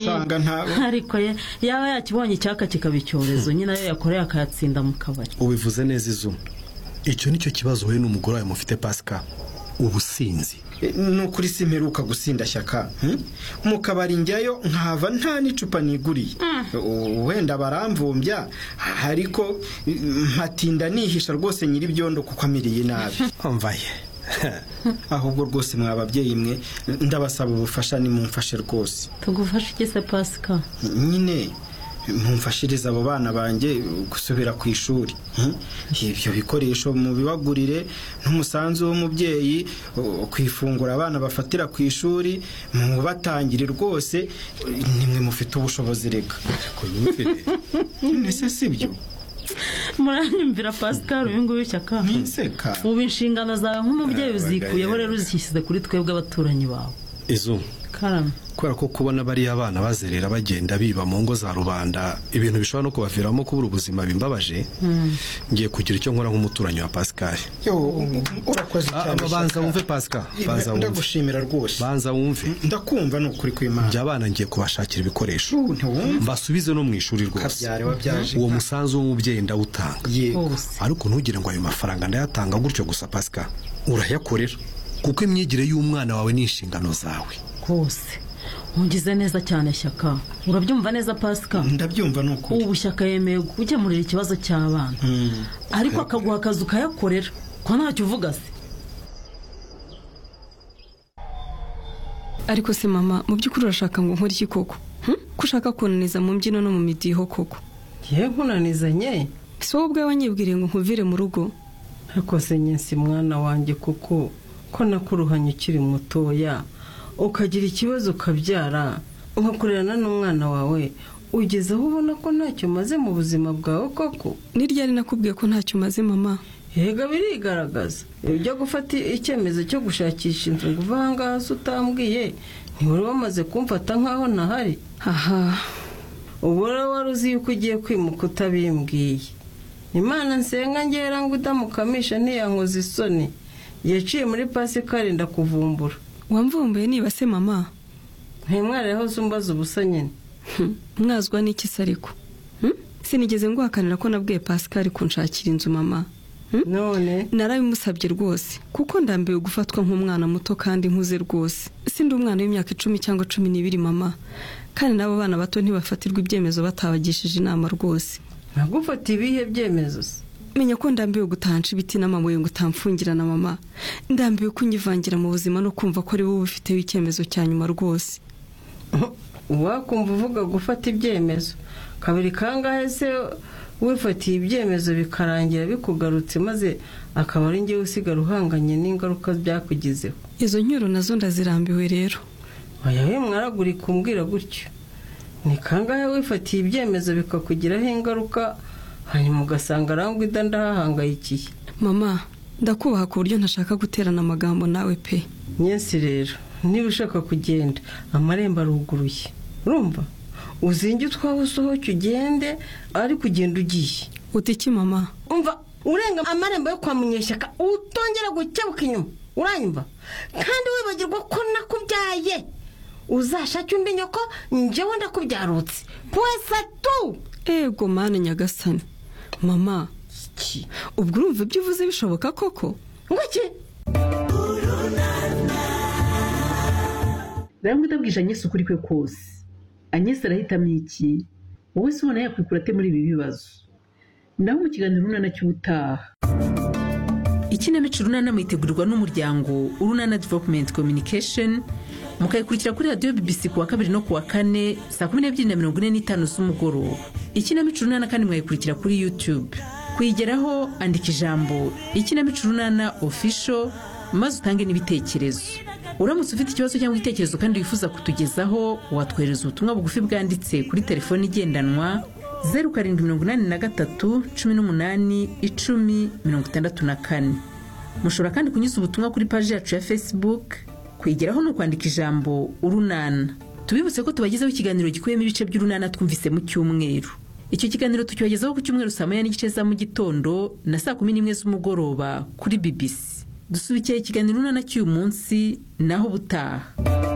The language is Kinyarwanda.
usanga nta ariko ye yaba yakibonye icyaka kikaba icyorezo nyine ayo yakoreye akayatsinda mu kabari ubivuze neza izuba icyo nicyo kibazo wowe n'umugore wawe mufite pasika ubusinzi ni ukuri simperuka gusinda shyaka mu kabari njyayo nkahava nta n'icupa niguriye wenda baramvumbya ariko mpatinda nihisha rwose nyir'ibyondo kuko amiriye nabi mvaye ahubwo rwose mwa babyeyi mwe ndabasaba ubufasha nimumfashe rwose tugufashe iki se pasika nyine mumfashirize abo bana banjye gusubira ku ishuri ibyo bikoresho mubibagurire n'umusanzu w'umubyeyi ku ifunguro abana bafatira ku ishuri mubatangire rwose nimwe mufite ubushobozi reka mbese si byo muranyumvira pascal uyu nguyu shyaka ntinseka ubu inshingano zawe nk'umubyeyi uzikuyeho rero uzishyize kuri twebwe abaturanyi bawe izuba karame kubera ko kubona bariya bana bazerera bagenda biba mu ngo za rubanda ibintu bishobora no kubaviramo kubura ubuzima bimbabaje ngiye kugira icyo nkora nk'umuturanyi wa pascal urakoze Ah, cyane banza Shyaka. wumve pascal banza wumve ndagushimira rwose banza wumve ndakumva ni ukuri kw'imana njya abana ngiye kubashakira ibikoresho Ubu ntiwumva mbasubize no mu ishuri rwose kabyare wabyaje uwo musanzu w'umubyeyi ndawutanga yego bose ariko ntugire ngo ayo mafaranga ndayatanga gutyo gusa pasika urayakorera kuko imyigire y'umwana wawe ni inshingano zawe rwose ugize neza cyane shyaka urabyumva neza pasika ndabyumva ni ukuri ubu shyaka yemeye gukemurira ikibazo cy'abana ariko akaguha akazi ukayakorera ko ntacyo uvuga se ariko se mama mu by'ukuri urashaka ngo nkore iki koko Hmm? ko ushaka kunaniza mu mbyino no mu midiho koko ye nkunanizanye si wowe ubwawe wanyibwiriye ngo nkuvire mu rugo ariko se nyinsi mwana wanjye kuko ko nakuruhanye ukiri mutoya ukagira ikibazo ukabyara ugakorerana n'umwana wawe ugeze aho ubona ko ntacyo umaze mu buzima bwawe koko ni ryari nakubwiye ko ntacyo umaze mama yega birigaragaza ujya gufata icyemezo cyo gushakisha inzu ngo uve aha ngaha se utambwiye ntiwari wamaze kumfata nk'aho ntahari aha ubu rero wari uzi yuko ugiye kwimuka utabimbwiye imana nsenga ngera ngo udamukamisha ntiyankoze isoni yaciye muri pasika arinda kuvumbura wamvumbuye niba se mama ntimwareho zumbaza ubusa nyine Hmm. mwazwa n'iki se ariko Hmm? sinigeze nguhakanira ko nabwiye pascal kunshakira inzu mama Hmm? none narabimusabye rwose kuko ndambiwe gufatwa nk'umwana muto kandi nkuze rwose si ndi umwana w'imyaka icumi cyangwa cumi n'ibiri mama kandi n'abo bana bato ntibafatirwa ibyemezo batabagishije inama rwose ntagufata ibihe byemezo se menya ko ndambiwe gutansha ibiti n'amabuye ngo utamfungira na mama ndambiwe kunyivangira mu buzima no kumva ko ari wowe ubifiteho icyemezo cya nyuma rwose wakumva uvuga gufata ibyemezo kabiri kangahe se wifatiye ibyemezo bikarangira bikugarutse maze akaba ari njyewe usigara uhanganye n'ingaruka byakugizeho izo nyuro nazo ndazirambiwe rero oya we mwaragurika umbwira gutyo ni kangahe wifatiye ibyemezo bikakugiraho ingaruka hanyuma ugasanga arangwida ndahahangayikiye mama ndakubaha ku buryo ntashaka guterana amagambo nawe pe nyinsi rero niba ushaka kugenda amarembo aruguruye urumva uzinge utwawe usohoke ugende ariko ugenda ugiye uti iki mama umva urenga amarembo yo kwa munyeshyaka utongera gukebuka inyuma uranyumva kandi wibagirwa ko nakubyaye uzashake undi nyoko njyewe ndakubyarutse pwesa tu ego mani nyagasani mama ubwo urumva ibyo uvuze bishoboka koko ngo iki rero ndabwije anyesi ukuri kwe kose anyesi arahitamo iki wowe se ubona yakwikura ate muri ibi bibazo naho mu kiganiro urunana cy'ubutaha ikinamico urunana mwitegurirwa n'umuryango urunana developumenti kominikesheni mukayikurikira kuri radiyo bibisi ku wa kabiri no ku wa kane saa kumi n'ebyiri na mirongo ine n'itanu z'umugoroba ikinamico urunana kandi mwayikurikira kuri yutube kuyigeraho andika ijambo ikinamico urunana ofisho maze utange n'ibitekerezo uramutse ufite ikibazo cyangwa igitekerezo kandi wifuza kutugezaho watwohereza ubutumwa bugufi bwanditse kuri telefoni igendanwa zeru karindwi mirongo inani na gatatu cumi n'umunani icumi mirongo itandatu na kane mushobora kandi kunyuza ubutumwa kuri paji yacu ya facebook kwigeraho ni ukwandika ijambo urunana tubibutse ko tubagezaho ikiganiro gikubiyemo ibice by'urunana twumvise mu cyumweru icyo kiganiro tukibagezaho ku cyumweru saa moya n'igice za mu gitondo na saa kumi n'imwe z'umugoroba kuri bbc dusubikiye ikiganiro urunana cy'uyu munsi naho ubutaha